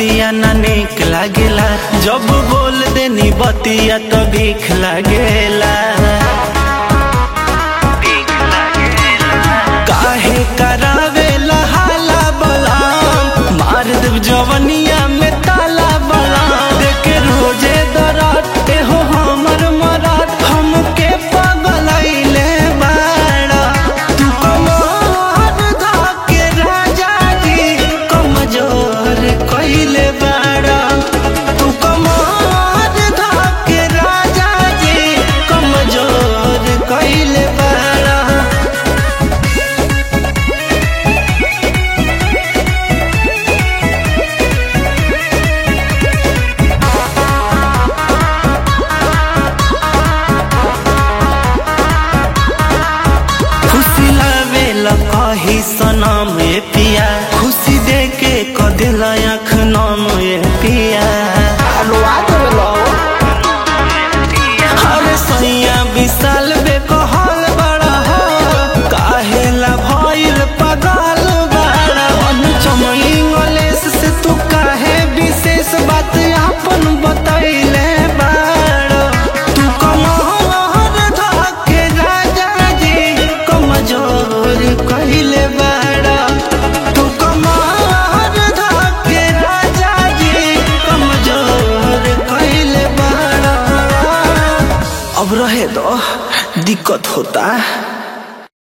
रतिया ना निक लागेला जब बोल देनी बतिया तो भीख लागेला काहे करावेला हाला बलाम मार देव जवनिया में ताला बलाम देखे रोजे दरात हो हमर मरात हमके पगलैले बाड़ा तू कमर धाके राजा जी कमजोर कइले बाड़ा तू कमर धाके राजा जी कमजोर कइले बाड़ा खुशी लावेला कही सनम ए पिया खुशी दे के कदिल आँख नम ए पिया अरे सैया विशाल बे कहल बड़ा हो काहेला भइल पगल बड़ा अनुचम इंग्लिश से तू काहे विशेष बात अपन बतैले बाड़ा तू कमर धके राजा जी कमजोर कइले बाड़ा तू कमर धके राजा जी कमजोर कइले बाड़ा अब रहे दो दिक्कत होता